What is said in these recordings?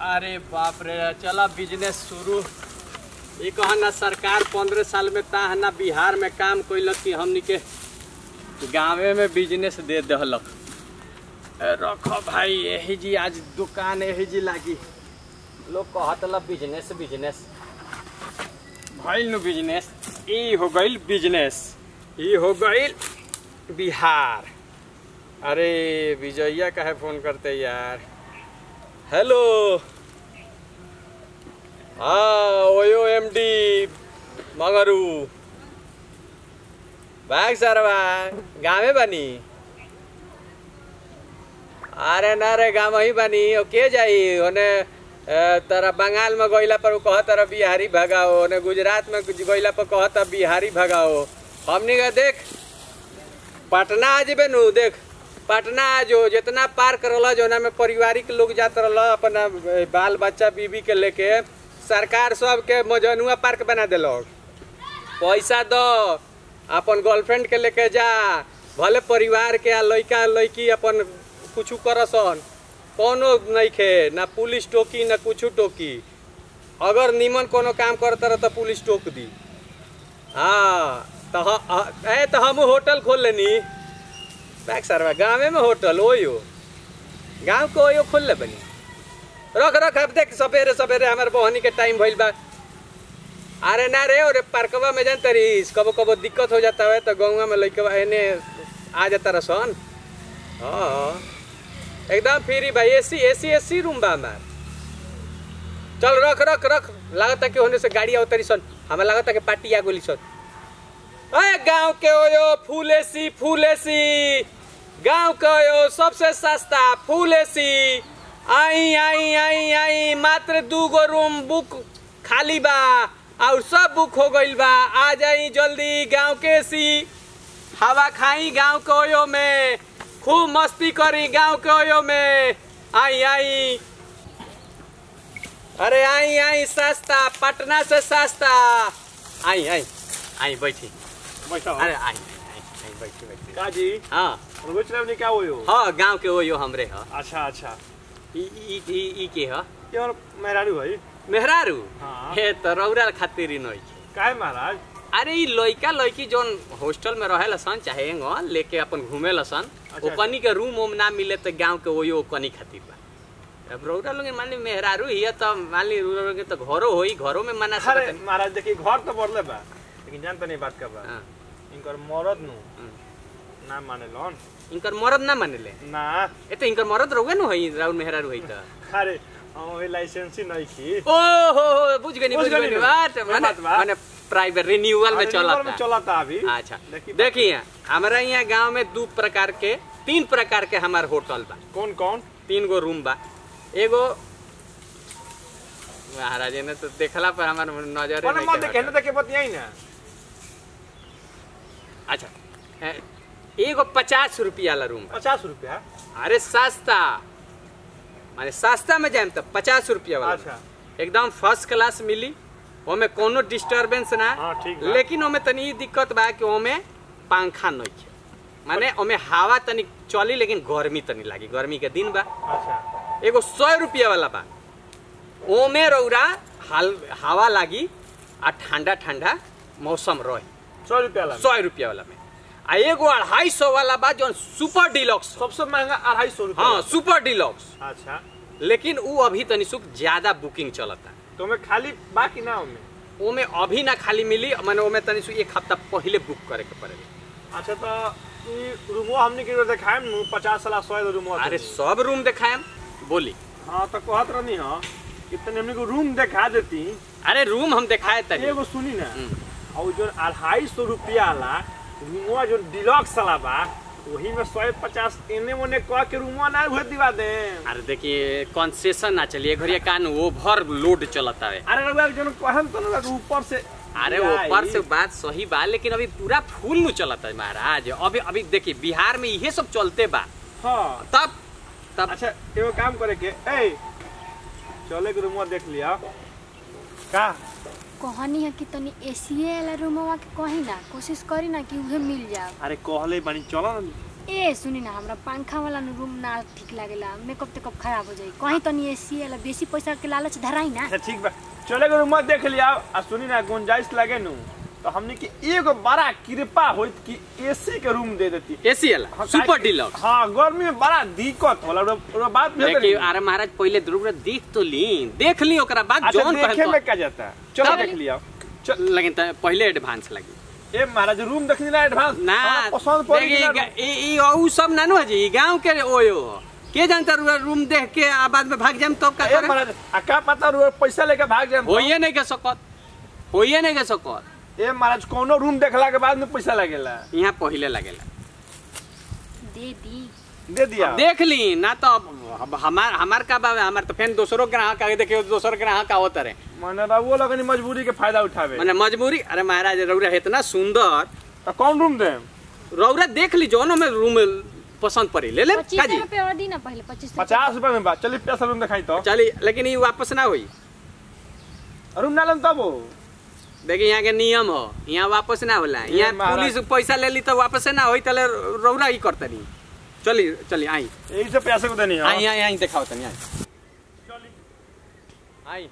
अरे बाप रे चला बिजनेस शुरू ये कहा ना सरकार पंद्रह साल में ता ना बिहार में काम कैलक कि हमनी के गाँवे में बिजनेस दे दहलक ए, रखो भाई यही जी आज दुकान यही जी लागी लोग कहत ला बिजनेस बिजनेस भइल नु बिजनेस ई हो गइल बिजनेस ई हो गइल बिहार अरे विजया काहे फोन करते यार हेलो हाँ ओयो एम डी मगरू भाग सरवा गाँवे बनी अरे ना रे गाँव ही बनी ओ के जाई ओने ए, तरा बंगाल में गइला पर उ कहत तारा बिहारी भगाओ ओने गुजरात में गइला पर कहत बिहारी भगाओ हमनी के देख पटना आ जेबे नु देख पटना आ जो जितना पार्क रहल जोना में पारिवारिक लोग जात रहल अपना बाल बच्चा बीबी के लेके सरकार सब के मजनुआ पार्क बना देलक पैसा दो अपन गर्लफ्रेंड के लेके जा भले परिवार के आ लइका लइकी अपन कुछ करसन कोनो नइखे ना पुलिस टोकी ना कुछ टोकी अगर निमन कोनो काम करता रह तो पुलिस टोक दी हाँ तो ह- ह- ए तो हम होटल खोल लेनी बैक सरवा गाँवे में होटल ओयो गाँव के ओयो खोल ले बनी रख रख अब देख सवेरे सवेरे हमारे बहनी के टाइम भइल बा अरे ना रे और पार्कवा में जान तरीस कबो कबो दिक्कत हो जाता है तो गाँव में लइकवा एने आ जाता रसन हाँ एकदम फ्री भाई एसी एसी एसी रूम बा हमार चल रख रख रख लागता कि होने से गाड़ी आवतरी सन हमें लागता कि पार्टी आ गोली सन अरे गांव के ओयो फूल एसी फूल एसी गांव के ओयो सबसे सस्ता फूल एसी आई आई आई आई मात्र दू गो रूम बुक खाली बा और सब बुक हो गइल बा आ जाई जल्दी गांव के एसी हवा खाई गांव के ओयो में खूब मस्ती करी गांव के ओयो में आई आई अरे आई आई सस्ता पटना से सस्ता आई आई आई बैठी बैठो अरे आई आई आई बैठी बैठी काजी हाँ रोज नहीं क्या हुई हो हाँ गांव के ओयो हमरे ह अच्छा अच्छा ई ई ई ई के ह ये और मेहरारू भाई मेहरारू हाँ। हे त रौरा खातिर ही नहीं काहे महाराज अरे ई लइका लइकी जोन हॉस्टल में रहे सन चाहे एंगो लेके अपन घूमे सन अच्छा। ओकनी के रूम उम ना मिले तो गांव के ओयो ओकनी खातिर बा अब रौरा लोग मान ली मेहरारू हिय त मान ली रौरा लोग के तो घरो होई घरो में मना अरे सकत महाराज देखिए घर तो बढ़ले बा लेकिन जानते नहीं बात का बा हाँ, इनकर मरद नु हम्म। ना माने लोन इनकर मरद ना मानेले ना ए तो इनकर मरद रहुए न होई राउर मेहरारू होई त अरे हम लाइसेंस ही नहीं की ओ हो हो बुझ गनी बुझ बुझ गनी गनी नु। बात वही माने बात बा। माने प्राइवेट रिन्यूअल में अरे रिवर चलता में चलता अभी अच्छा देखी देखिए हमारा यहाँ गांव में दू प्रकार के तीन प्रकार के हमार होटल बा कौन कौन तीन गो रूम बा एगो महाराज ने तो देखला पर हमार नजर कौन मत देखे ना देखे बतियाई ना अच्छा ए, एगो पचास रुपया वाला रूम बा पचास रुपया अरे सस्ता माने सस्ता में जाए तो पचास रुपया वाला अच्छा एकदम फर्स्ट क्लास मिली ओमे कोनो डिस्टरबेंस ना हाँ, ठीक बा। लेकिन ओमे तनी ई दिक्कत बा कि ओमे पंखा नहीं है माने ओमे हवा तनी चली लेकिन गर्मी तनी लागी गर्मी के दिन बा अच्छा एगो सौ रुपया वाला बा ओमे रौरा हाल हवा लागी आ ठंडा ठंडा मौसम रहे सौ रुपया ला सौ रुपया वाला में आ एगो अढ़ाई सौ वाला बा जो सुपर डिलक्स सबसे महंगा अढ़ाई सौ रुपया हाँ सुपर डिलक्स अच्छा लेकिन उ अभी तनी सुख ज्यादा बुकिंग चलता तो मैं खाली बाकी ना हमें ओमे अभी ना खाली मिली माने ओमे तनी सु एक हफ्ता पहले बुक करे के पड़ेगा अच्छा तो ई रूमो हमने के देखाएम नु पचास साल सौ रूमो अरे सब रूम दिखाएम बोली हाँ तो कहत रहनी हाँ इतने हमने को रूम दिखा देती अरे रूम हम दिखाए तनी एगो सुनी ना हम्म। और जो अढ़ाई सौ रुपया वाला रूमवा जो डिलक्स वाला बा वही में सौ पचास एने ओने कह के रूमवा ना उहे दिवा दे अरे देखिए कंसेशन ना चलिए घरिया कान ओवर लोड चलता है अरे रउआ जो कहम तो ना ऊपर से अरे ऊपर से बात सही बा लेकिन अभी पूरा फूल नु चलता है महाराज अभी अभी देखिए बिहार में इहे सब चलते बा हाँ तब तब अच्छा एगो काम करे के ए चले के रूमवा देख लिया का कहनी है कि तनी एसीए वाला रूमवा के कही ना कोशिश करी ना कि उहे मिल जाओ अरे कहले बानी चलो ना ए सुनी ना हमरा पंखा वाला न रूम ना ठीक लागेला मेकअप तेकअप खराब हो जाई कहीं तनी एसी वाला बेसी पैसा के लालच धराई ना अच्छा ठीक बा चले गो रूम देख लिया आ सुनी ना गुंजाइश लगे नु तो हमने की एगो बड़ा कृपा होइत कि एसी के रूम दे देती एसी वाला हाँ, सुपर काहे कि- डीलक्स हाँ गर्मी में बड़ा दिक्कत होला रो, रो बात में देखिए अरे महाराज पहले जरूर देख तो ली देख ली ओकरा बाद अच्छा जौन देखे पहन में क्या जाता है चलो तब- देख लिया चल लेकिन त पहले एडवांस लगी ए महाराज रूम देखनी ना एडवांस ना हाँ, पसंद पड़ी कि ना देखिए ई ई ऊ सब नानू है जी गांव के ओयो के जानता रुआ रूम देख के आ बाद में भाग जाम तब का ए करे महाराज आ का पता रो पैसा लेके भाग जाए होइए नहीं के सकत होइए नहीं के सकत ए महाराज कोनो रूम देखला के बाद में पैसा लगेला यहाँ पहले लगेला दे दी दे दिया देख ली ना तो अब- अब हमार हमार का बाबे हमार तो फिर दूसरों ग्राहक आगे देखिए दूसर ग्राहक आवत रहे माने रहुओ लगनी मजबूरी के फायदा उठावे मैंने मजबूरी अरे महाराज रौरा इतना सुंदर तो कौन रूम दे रौरा देख ली जो में रूम पसंद पड़ी ले ले पच्चीस काजी रुपए और दी ना पहले पच्चीस पचास रुपए में बा चलिए पैसा रूम दिखाई तो चली लेकिन ये वापस ना हुई रूम ना लेन तब हो देखिए यहाँ के नियम हो यहाँ वापस ना होला ये यहाँ महाराज। पुलिस पैसा ले ली तो वापस ना होई तले रौरा ही करता नहीं चली चली आई यही से पैसे को देनी आई है आई आई दिखाओ तनी आई आई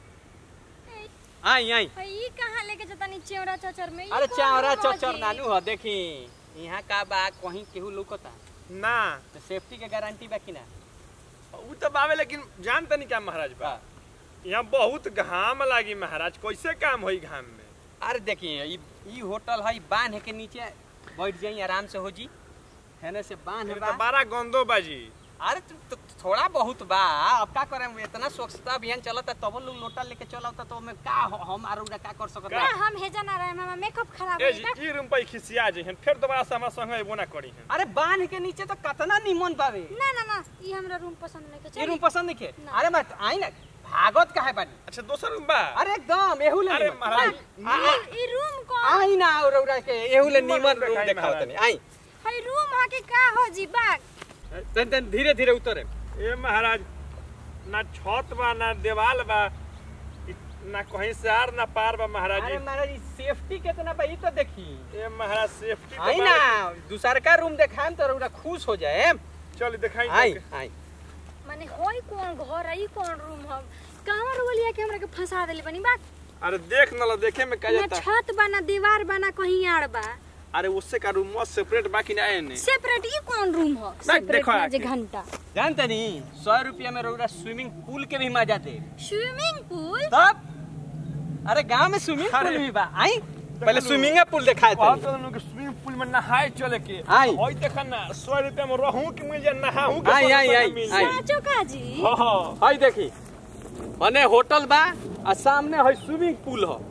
आई आई ई कहां लेके जता नी चेवरा चचर में ई अरे कौन चावरा रोजी? चचर नानू हो देखी यहाँ का बा कहीं केहू लुकता ना तो सेफ्टी के गारंटी बा कि ना उ तो बावे लेकिन जानते नहीं क्या महाराज बा यहाँ बहुत घाम लागी महाराज कैसे काम होई घाम में अरे देखिए ई ई होटल है बांध के नीचे बैठ जाई आराम से हो जी हेने से बांध फिर बा तो बड़ा गंदो बाजी अरे तो, तो, थोड़ा बहुत बा अब का करे इतना स्वच्छता अभियान चलता तब लोग लोटा लेके चलता तो में का हो- हम आरो का कर सकत ना, बा? हम हेजा ना रहे मामा मेकअप खराब ए हो जी जाता ई रूम पे खिसिया जे हैं फिर दोबारा से हमारा संग एबो ना करी हैं अरे बांध के नीचे तो कितना निमन बावे ना ना ना ई हमरा रूम पसंद नहीं के ये रूम चल पसंद नहीं के ना। अरे मत आई ना भागत काहे बानी अच्छा दोसर रूम बा अरे एकदम एहू ले अरे निमन। महाराज आ- आ- ई रूम को आई ना और रौरा के एहू ले निमन निमन रूम रूम देखाई देखाओ महाराज। तनी आई हई रूम हा के का हो जी बाग तन तन धीरे धीरे उतरे ए महाराज ना छत बा ना देवाल बा इ- ना कहीं से आर ना पार बा महाराज अरे जी। महाराज सेफ्टी कितना बा ई तो देखी ए महाराज सेफ्टी आई ना दूसर का रूम देखाएम तो रौरा खुश हो जाए चल दिखाई आई आई माने होई कौन घर है ई कौन रूम हम कहवा रोलिया के हमरा के फंसा देले बनी बात अरे देख न लो देखे में क्या ना जाता छत बा ना दीवार बा ना कहीं आड़ बा अरे उससे का रूम मस्त सेपरेट बाकी ना है सेपरेट ई कौन रूम हो देख, सेपरेट देखो में जे आके। घंटा जानते नहीं सौ रुपया में रौरा स्विमिंग पूल के भी मजा दे स्विमिंग पूल तब अरे गांव में स्विमिंग पूल अरे। भी बा आई पहले लो। स्विमिंग पूल दिखाए बहुत थे तो लोग स्विमिंग पूल में नहाए चले के आई। होई देखा ना सौ रुपया में रहूं कि मिल जाए नहाऊं के आई, सौ आई, रुपया आई, मिल आई। जाए। साचो का जी हाँ, हाँ। हाय देखी मने होटल बा आ सामने है स्विमिंग पूल हो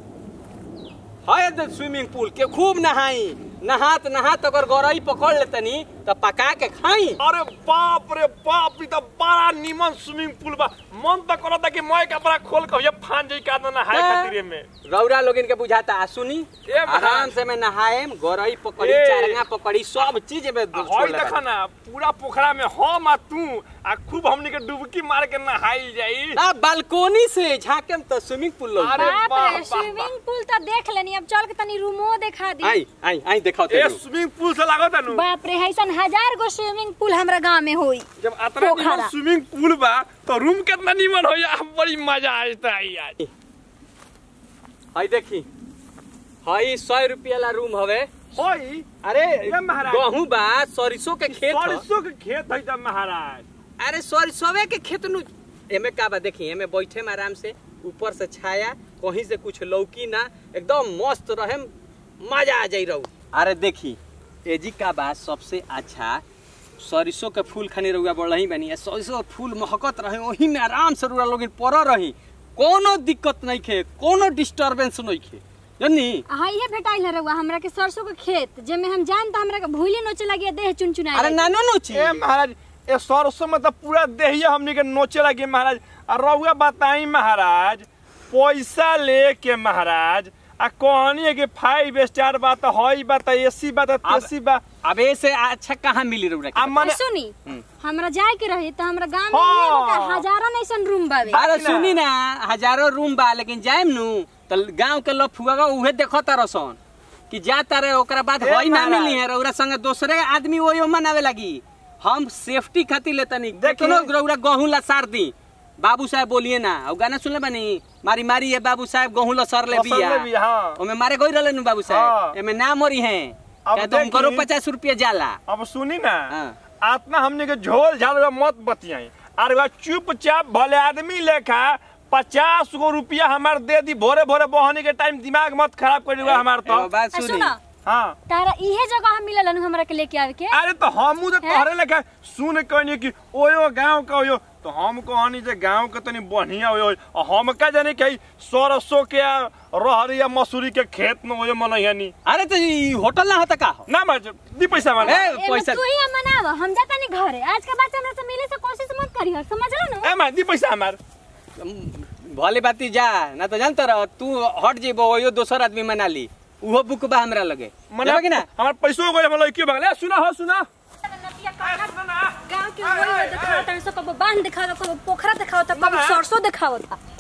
है तो स्विमिंग पूल के खूब नहाई नहात नहात अगर गौरई पकड़ लेतनी तो पका के खाई अरे बाप रे बाप ई तो बड़ा निमन स्विमिंग पूल बा मन तो करता कि मैं कपड़ा खोल के ये फान जाई का ना नहाए हाँ। खातिर में रौरा लोगिन के बुझाता आ सुनी ए महाराज। आराम से मैं नहाएम गौरई पकड़ी ए। चारंगा पकड़ी सब चीज में आ छोड़ होई लेता। देखा ना पूरा पोखरा में हम आ तू आ खूब हमनी के डुबकी मार के नहाई जाई ना बालकोनी से झाकेम तो स्विमिंग पूल लोग अरे बाप बाप, रे बाप, स्विमिंग पूल तो देख लेनी अब चल के तनी रूमो दिखा दी आई आई आई दिखाओ ए तेरे स्विमिंग पूल से लागत है नु बाप रे ऐसन हजार गो स्विमिंग पूल हमरा गांव में होई जब अतना पोखरा। निमन स्विमिंग पूल बा तो रूम कितना निमन हो या बड़ी मजा आता है यार हाय देखी हाई सौ रुपया ला रूम हवे होई अरे ये महाराज। गहूं बा सरिसो के खेत ह। सरसों के खेत है तब महाराज अरे सरिसोवे के खेत नु एमे का बा देखी एमे बैठे में आराम से ऊपर से छाया कहीं से कुछ लौकी ना एकदम मस्त रहे मजा आ जाई रहू अरे देखी एजी का बा सबसे अच्छा सरिसो के फूल खानी रहुआ बढ़ही बनी है सरिसो के फूल महकत रहे वही में आराम से रुआ लोग पड़ रही कोनो दिक्कत नहीं खे कोनो डिस्टरबेंस नहीं खे जनी हां ये भेटाइल है रउआ हमरा के सरसों के खेत जेमे हम जान त हमरा के भूली नोचे लगी देह चुनचुना अरे नानो नोची ए महाराज ए सरसों में तो पूरा देहिया हमनी के नोचे लगे महाराज और रहुआ बताई महाराज पैसा लेके महाराज आ कहनी है कि फाइव स्टार बा तो हई बा तो एसी बा तो तेसी बा अब ऐसे अच्छा कहाँ मिली रहुआ आ मने सुनी हम्म। हमरा जाए के रही त हमरा गांव में हाँ। एगो का हजारों ऐसन रूम बावे अरे ना। सुनी ना हजारों रूम बा लेकिन जाएम नु तो गांव के लोग फुआ उहे देखो तारसन कि जा तारे ओकरा बाद ए होई ना महाराज। मिली है रौरा संगे दूसरे आदमी वही मनावे लगी हम सेफ्टी खातिर लेतनी देखिए। देखो रौरा गहूं लसार दी बाबू साहब बोलिए ना और गाना सुनले बानी मारी मारी है बाबू साहब गहूं लसर ले लसर ले बिया, हाँ। ओमे मारे गई रहले नु बाबू हाँ। साहब एमे ना मरी है अब क्या तुम करो देखिए। पचास रुपया जाला अब सुनी ना हाँ। आतना हमने के झोल झाल मत बतियाई अरे वह चुपचाप भले आदमी लेखा पचास गो रुपया हमार दे दी भोरे भोरे बहनी के टाइम दिमाग मत खराब कर दिया हमार तो एगो बात आ, सुनी सुनो हाँ तारा इहे जगह हम मिलल हनु हमरा के लेके आवे के अरे तो हमू तो तोहरे लेखा सुन कहनी कि ओयो गांव का ओयो तो हम कहनी जे गांव के तनी बढ़िया ओयो और हम का जाने कि सरसों के आ, रहर या मसूरी के खेत में ओयो मनैयानी अरे तो ई होटल ना होता का हो? ना मार दी पैसा मांगा ए, एमे पैसा तू ही मनाव हम जाता नहीं घरे आज के बाद हमरा से मिले से कोशिश मत करी हर समझ लो ना ए मार दी पैसा हमार भले बाती जा ना तो जानता रह तू हट जेबो ओयो दोसर आदमी मना ली उहो बुक बा हमरा लगे मना कि ना हमार पैसो गए हम लड़की बगल ए सुना हो सुना गांव के वही दिखावत है सब कबो बांध दिखावत कबो पोखरा दिखावत कबो ना। सरसों दिखावत